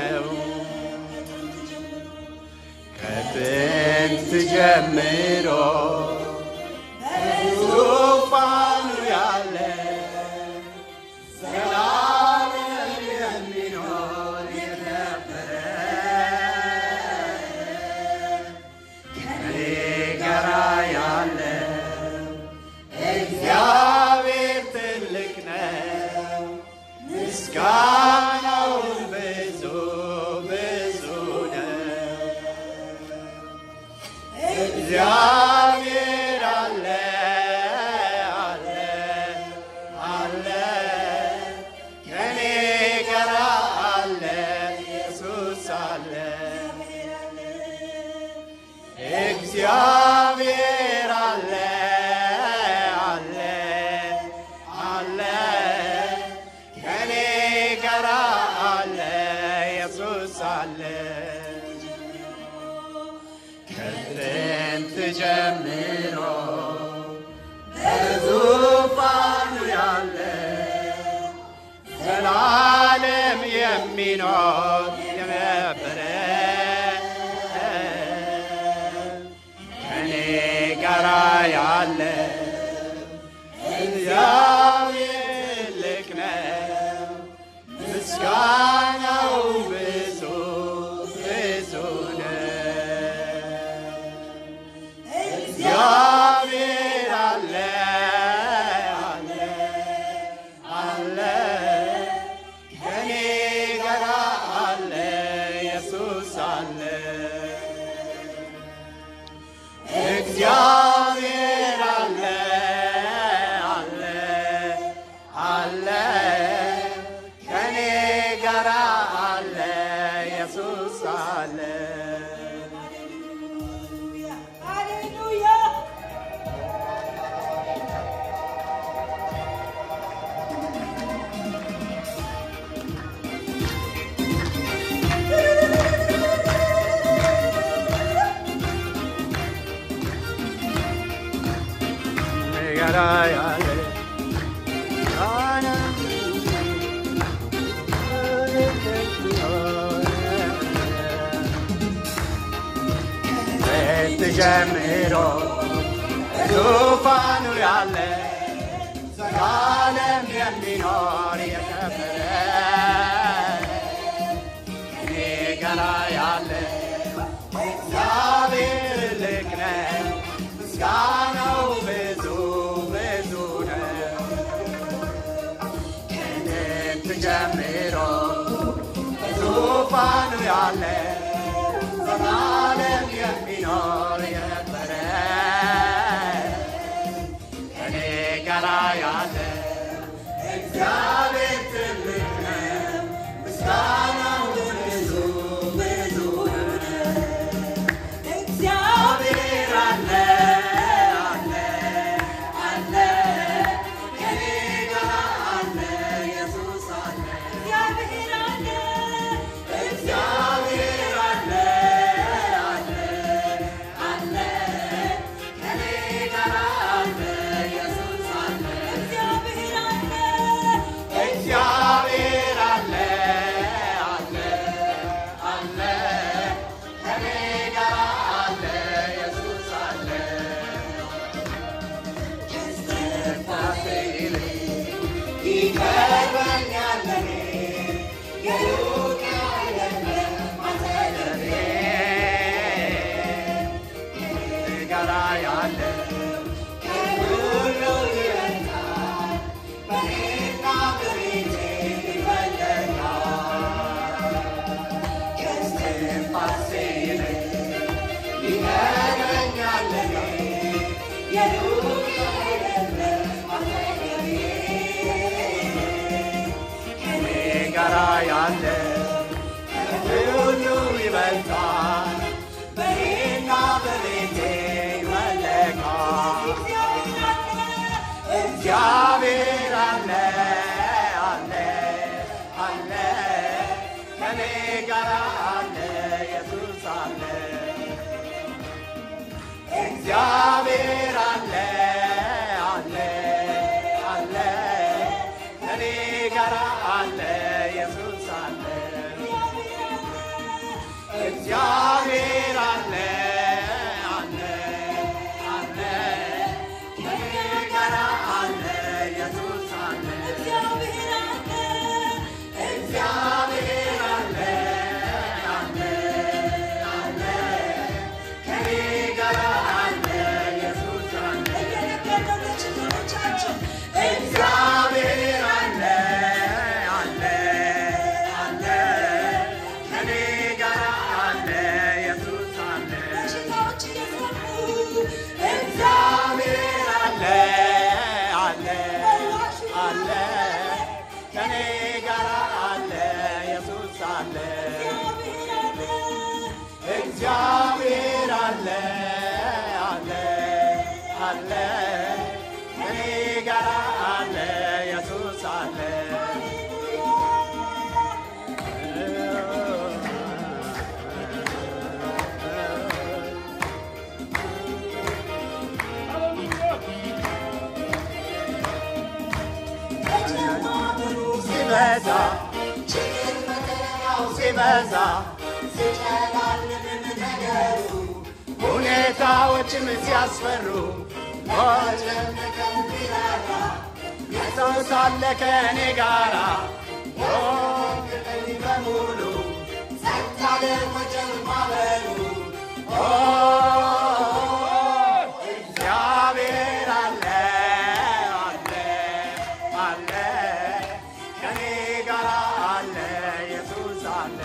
ነው ከጥንት ጀምሮ ዙፋኑ ያለ ዘላለም የሚኖር የነበረ ከኔ ጋራ ያለ እግዚአብሔር ትልቅ ነው፣ ምስጋናውን ብዙ ብዙ ነው። እግዚአብሔር አለ አለ አለ ከኔ ጋር አለ ኢየሱስ አለ እግዚአብሔር አለ አለ አለ ከኔ ጋር አለ ኢየሱስ አለ ከጥንት ጀምሮ በዙፋኑ ያለ ዘላለም የሚኖር የነበረ ከኔ ጋራ ያለ እግዚአብሔር ትልቅ ነው፣ ምስጋናው ብዙ ብዙ ነው። እግዚአብሔር አለ አለ አለ ከኔ ጋር አለ ኢየሱስ አለ እግዚአብሔር አለ አለ አለ ከኔ ጋር አለ ኢየሱስ አለ Hallelujah. ጋራ ያለ ጀምሮ ዙፋኑ ያለ ዘላለም የሚኖር የከበረ እኔ ጋራ ያለ እግዚአብሔር ትልቅ ነው፣ ምስጋናው ብዙ ብዙ ነው። ከጥንት ጀምሮ ዙፋኑ ያለ ዘላለም የሚኖር የነበረ ከኔ ጋራ ያለ እግዚአብሔር ትልቅ ነው፣ ምስጋናው ብዙ ብዙ ነው። እግዚአብሔር አለ አለ አለ ከኔ ጋር አለ ኢየሱስ አለ እግዚአብሔር አለ አለ አለ ከኔ ጋር አለ ኢየሱስ አለ እግዚአብሔር አለ አለ አለ ከኔ ጋር አለ ኢየሱስ አለ ከእስትንፋሴ ይልቅ ይቀርበኛል ለኔ የሩቅ አይደለም አንተ ለኔ ከኔ ጋር ያለ ከሁሉ ይበልጣል በኔና በቤቴ ይበልጣል ከእስትንፋሴ ይልቅ ይቀርበኛል ለኔ የሩቅ አይደለም አንተ ለኔ ከኔ ጋራ ያለ ከሁሉ ይበልጣል በኔና በቤቴ ይመለካል እግዚአብሔር አለ አለ አለ ከኔ ጋራ አለ ኢየሱስ አለ እግዚአብሔር አለ አለ አለ ከኔ ጋራ አለ ኢየሱስ አለ ሲበዛ ሁኔታዎችም ሲያስፈሩ ኢየሱስ አለ ከእኔ ጋራ ቀኝ በሙሉ ኦ፣ እግዚአብሔር አለ አለ አለ ከኔ ጋራ አለ ኢየሱስ አለ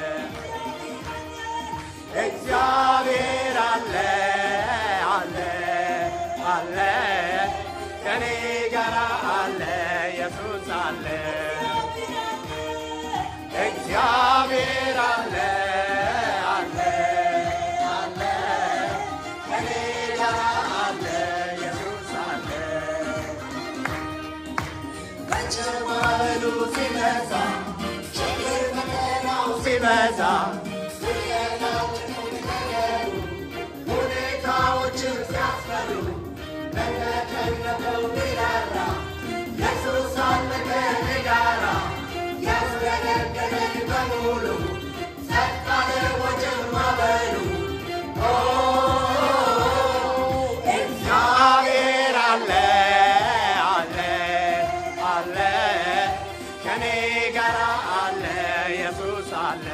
እግዚአብሔር አለ አለ አለ ከኔ ጋራ አለ ኢየሱስ አለ እግዚአብሔር አለ አለ አለ ከኔ ጋራ አለ ኢየሱስ አለ ማዕበሉ ሲበዛ ችግር ፈተናው ሲበዛ ሁኔታዎችን ሲያስፈሩ ለተጨነቀው ቢራራ ኢየሱስ አለ ከእኔ ጋራ ያስገለገለኝ በሙሉ ጸጥ አለ ወጀብ ማዕበሉ ኦ፣ እግዚአብሔር አለ አለ አለ ከኔ ጋራ አለ ኢየሱስ አለ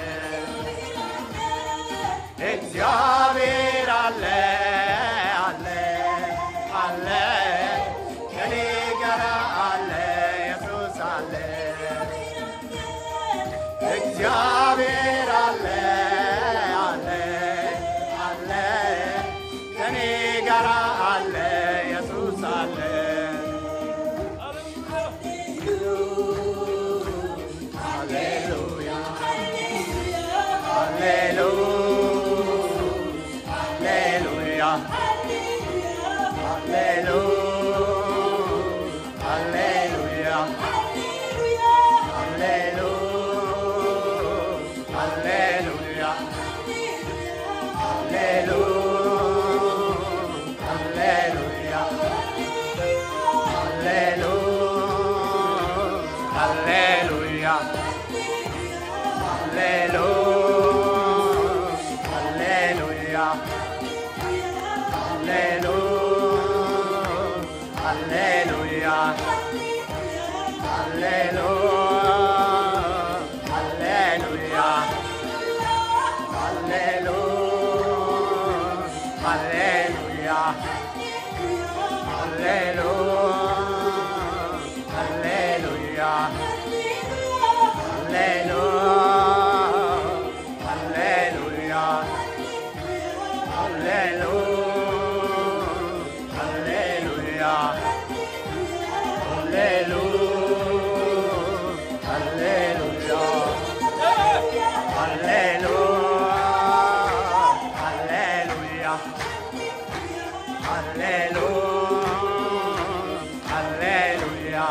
እግዚአብሔር አለ አለ አለ ከኔ ጋራ አለ ኢየሱስ አለ እግዚአብሔር አለ አለ አለ ከኔ ጋራ አለ ኢየሱስ አለ ሃሌሉያ ሃሌሉያ ሃሌሉያ ሃሌሉያ ሃሌሉያ ሃሌሉያ ሃሌሉያ ሃሌሉያ ሃሌሉያ ሃሌሉያ ሃሌሉያ ሃሌሉያ ሃሌሉያ ሃሌሉያ ሃሌሉያ ሃሌሉያ ሃሌሉያ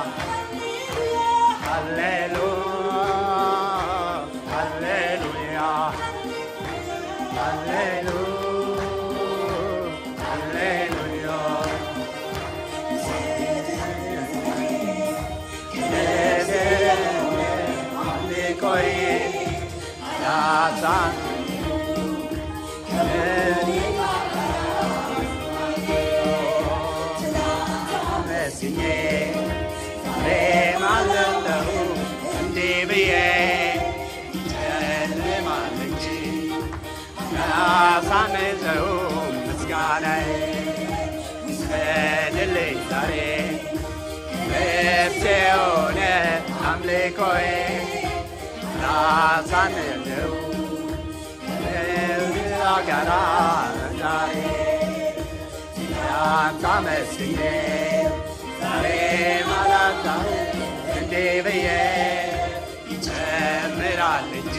ሃሌሉያ ሃሌሉያ አምልኮዬ ያዛን መስኜ ዛሬም አለለሁ እንዲህ ብዬ ጨልማል እንጂ ያሳንዘው ምስጋናዬ ስገድልኝ ዛሬ ልብሴ ሆነ አምልኮዬ ላሳንዘው ጋራ ዛሬ ያንተ መስኜ ዛሬ ማላታ እንዲህ ብዬ ይጨምራል እንጂ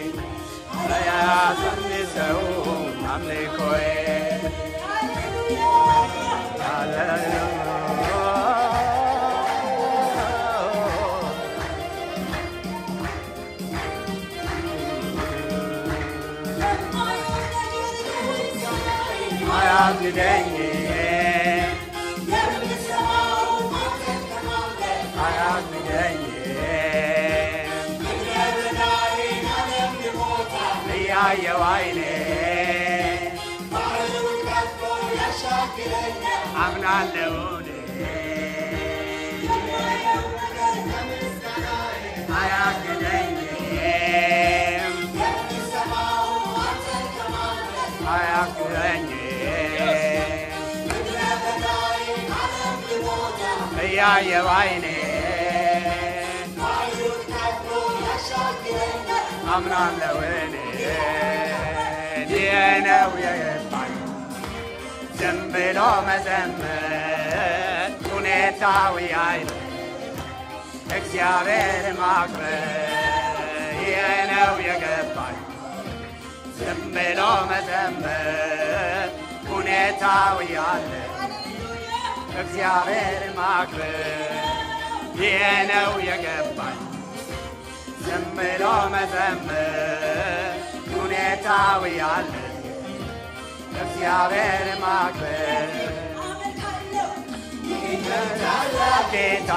ያሳንሰው አምልኮዬ አያግደኝ አያግደኝ እያየው አይኔ ባህሩን ከፍሎ ያሻግረኛል አምናለሁ እኔ የማየው ነገር ከምስጋናዬ አያግደኝም የምሰማው አንተን ከማምለክ አያግደኝም ምድረ በዳዬ ዓለም ልሞላው እያየው አይኔ ባህሩን ከፍሎ ያሻግረኛል አምናለሁ እኔ ይህ ነው የገባኝ ዝም ብሎ መዘመር ሁኔታዊ አይደል እግዚአብሔር ማክበር ይህ ነው የገባኝ ዝም ብሎ መዘመር ሁኔታዊ አለ እግዚአብሔር ማክበር ይህ ነው የገባኝ ዝም ብሎ መዘመር ሁኔታዊ አለ እግዚአብሔር ማክበር ጌታ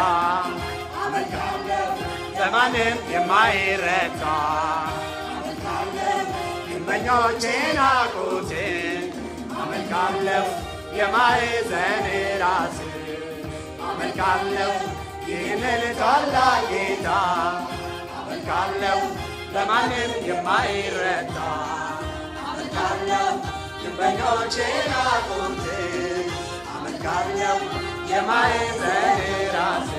በማንም የማይረታ ግንበኞቼን አቁትን አመልካለሁ የማዕዘን ራስ አመልካለሁ ይህንን ታላቅ ጌታ አመልካለሁ በማንም የማይረታ አመልካለሁ ግንበኞቼን አቁትን አመልካለሁ የማዕዘን ራስ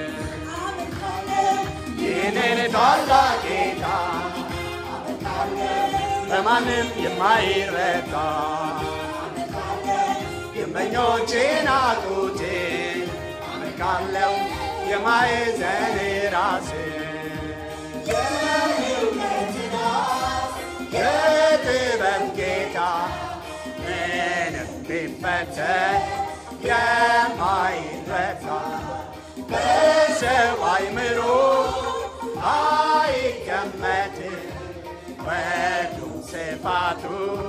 ይህንን ታላቅ ጌታ በማንም የማይረታ ግንበኞቼን አቁቴ አመልካለሁ የማዕዘን ራስ የጥበብ ጌታ ምንም ቢፈተን የማይረታ በሰው አይምሮ አይገመትም ወዱ ስፋቱ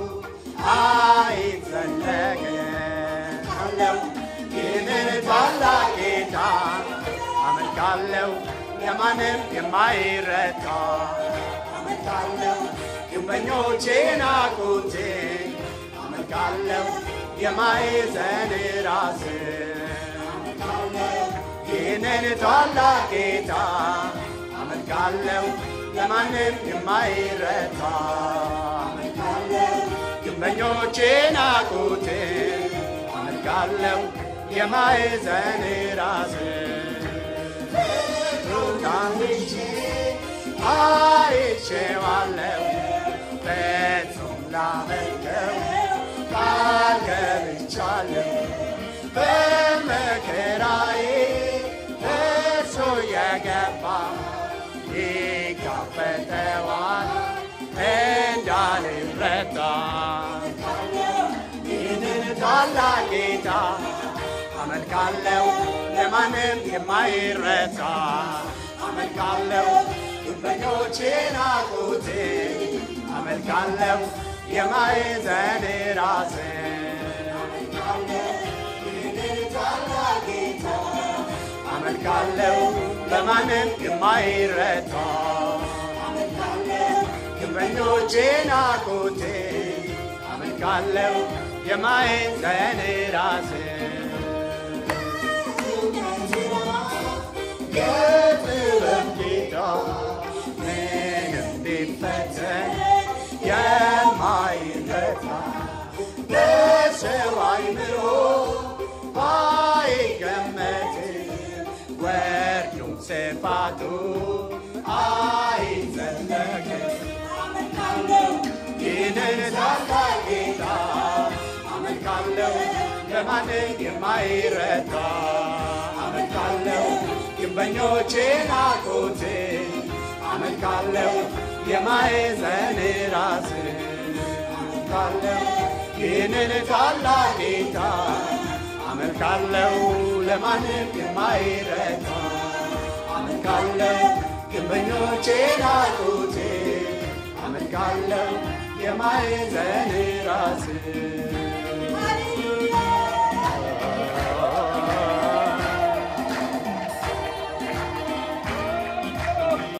አይዘለቅም አለው ይህንን ታላቅ ጌታ አመልካለሁ የማንም የማይረታ አመልካለሁ ግንበኞቼን አቁቴ አመልካለሁ የማዕዘን ራስ ይህንን ታላቅ ጌታ አመልካለሁ ለማንም የማይረታ ግንበኞቼን አቁቴ አመልካለሁ የማዕዘን ራስ ሩዳንቼ አይቼዋለሁ ፍጹም ላመልከው ቃል ገብቻለሁ በመከራዬ እርሱ የገባ ይጋፈጠዋል እንዳልረታ ይህንን ታላቅ ጌታ አመልካለሁ ለማንም የማይረታ አመልካለሁ ግንበኞቼን አቁቴ አመልካለሁ የማዕዘን ራስ አመልካለሁ ለማንም የማይረታ ግንበኞቼን አቁቴ አመልካለሁ የማዕዘን ራስ የጥበብ ጌታ ምንም ቢፈተን የማይረታ በሰው አይምሮ አይገመትም ወርዱም ስፋቱ አይዘለቅም ይህንን ታላቅ ጌታ አመልካለሁ ለማንም የማይረታ አመልካለሁ ግንበኞቼን አቁቴ አመልካለሁ የማዕዘን ራስ አመልካለሁ ይህንን ታላቅ ጌታ አመልካለሁ ለማንም የማይረታ አመልካለሁ ግንበኞቼን አቁቴ አመልካለሁ የማዕዘን ራስ